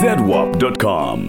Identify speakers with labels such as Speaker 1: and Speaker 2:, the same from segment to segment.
Speaker 1: zedwap.com.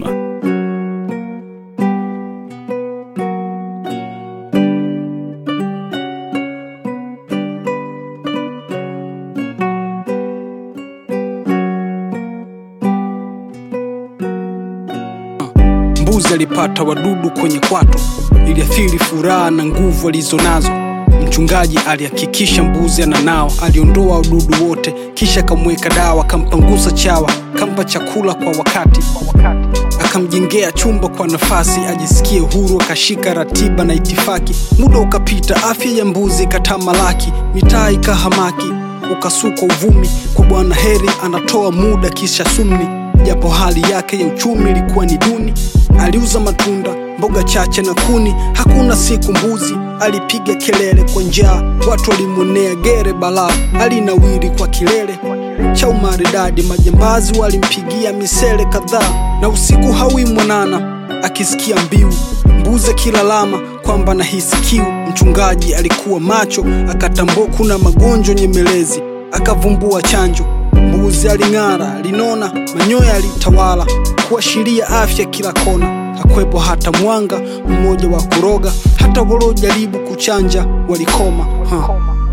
Speaker 2: Mbuzi alipata wadudu kwenye kwato, iliathiri furaha na nguvu alizonazo. Mchungaji alihakikisha mbuzi ananao, aliondoa wadudu wote, kisha akamweka dawa, akampangusa chawa, kampa chakula kwa wakati, akamjengea chumba kwa nafasi ajisikie huru, akashika ratiba na itifaki. Muda ukapita, afya ya mbuzi ikatamalaki, mitaa ikahamaki, ukasukwa uvumi kwa Bwana Heri anatoa muda kisha sumni japo hali yake ya uchumi ilikuwa ni duni. Aliuza matunda, mboga chache na kuni. Hakuna siku mbuzi alipiga kelele kwa njaa, watu walimwonea gere balaa. Alinawiri kwa kilele cha umaridadi, majambazi walimpigia misele kadhaa, na usiku hawi mwanana akisikia mbiu mbuzi akilalama kwamba nahisi kiu. Mchungaji alikuwa macho, akatambua kuna magonjwa nyemelezi, akavumbua chanjo Mbuzi aling'ara, alinona, manyoya alitawala, kuashiria afya kila kona. Hakwepo hata mwanga mmoja wa kuroga, hata waliojaribu kuchanja walikoma. Ha.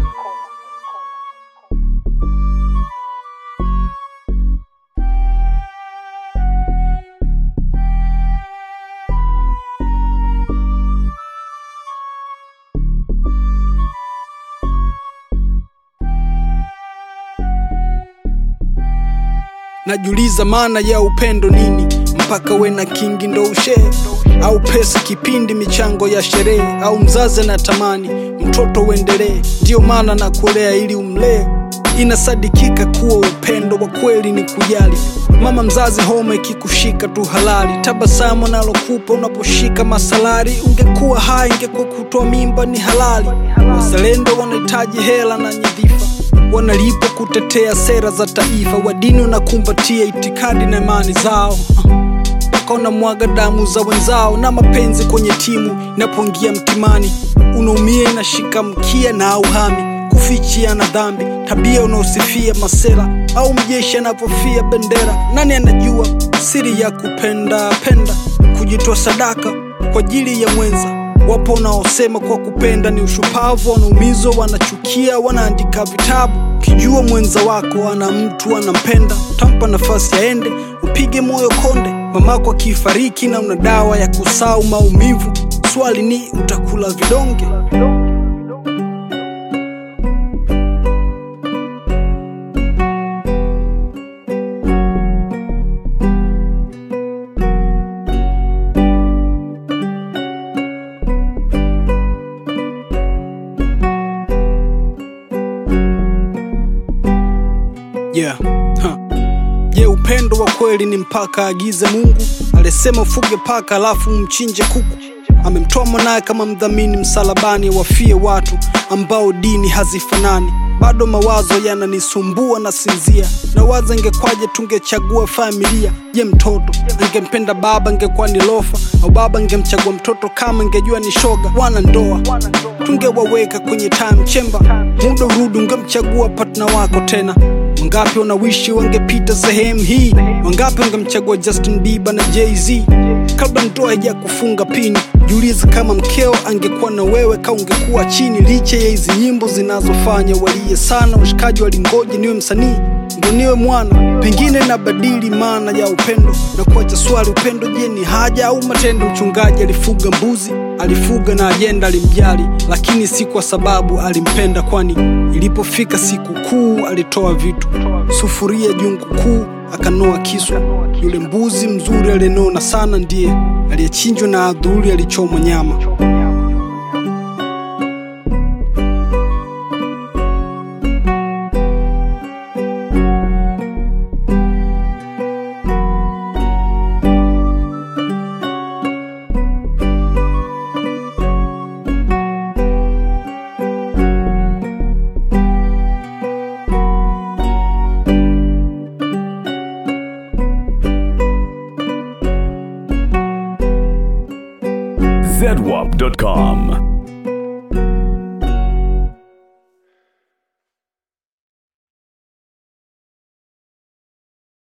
Speaker 2: Najiuliza maana ya upendo nini, mpaka we na kingi ndo ushee, au pesa kipindi michango ya sherehe, au mzazi anatamani mtoto uendelee, ndiyo maana na kulea ili umlee. Inasadikika kuwa upendo wa kweli ni kujali. Mama mzazi, homa ikikushika tu halali, tabasamu nalokupa unaposhika masalari. Ungekuwa hai, ingekuwa kutoa mimba ni halali. Wazalendo wanahitaji hela na nyadhifa wanalipa kutetea sera za taifa, wadini wanakumbatia itikadi na imani zao, wakaona mwaga damu za wenzao, na mapenzi kwenye timu inapoingia mtimani, unaumia inashika mkia na auhami kufichia na dhambi, tabia unaosifia masera au mjeshi anapofia bendera. Nani anajua siri ya kupenda penda, kujitoa sadaka kwa ajili ya mwenza Wapo wanaosema kwa kupenda ni ushupavu, wanaumizwa, wanachukia, wanaandika vitabu. Ukijua mwenza wako ana mtu anampenda, utampa nafasi aende, upige moyo konde. Mamako akifariki na una dawa ya kusau maumivu, swali ni utakula vidonge? Yeah. Huh. Je, upendo wa kweli ni mpaka agize Mungu? Alisema ufuge paka alafu mchinje kuku. Amemtoa mwanaye kama mdhamini msalabani, wafie watu ambao dini hazifanani. Bado mawazo yananisumbua na sinzia, na waza ingekwaje tungechagua familia. Je, mtoto angempenda baba ingekuwa ni lofa, au baba angemchagua mtoto kama ingejua ni shoga? Wana ndoa tungewaweka kwenye time chamber, muda urudi ungemchagua partner wako tena. Wangapi wanawishi wangepita sehemu hii? Wangapi wangemchagua Justin Bieber na Jay-Z? Kabla ndoa haija kufunga pini, jiulize kama mkeo angekuwa na wewe, ka ungekuwa chini. Licha ya hizi nyimbo zinazofanya walie sana, washikaji walingoje niwe msanii ndo niwe mwana, pengine nabadili maana ya upendo na kuacha swali, upendo je, ni haja au matendo? Mchungaji alifuga mbuzi, alifuga na ajenda, alimjali, lakini si kwa sababu alimpenda, kwani ilipofika siku kuu alitoa vitu, sufuria jungu kuu, akanoa kiswa. Yule mbuzi mzuri aliyenona sana ndiye aliyechinjwa na adhuri alichomwa nyama.
Speaker 1: zedwap.com.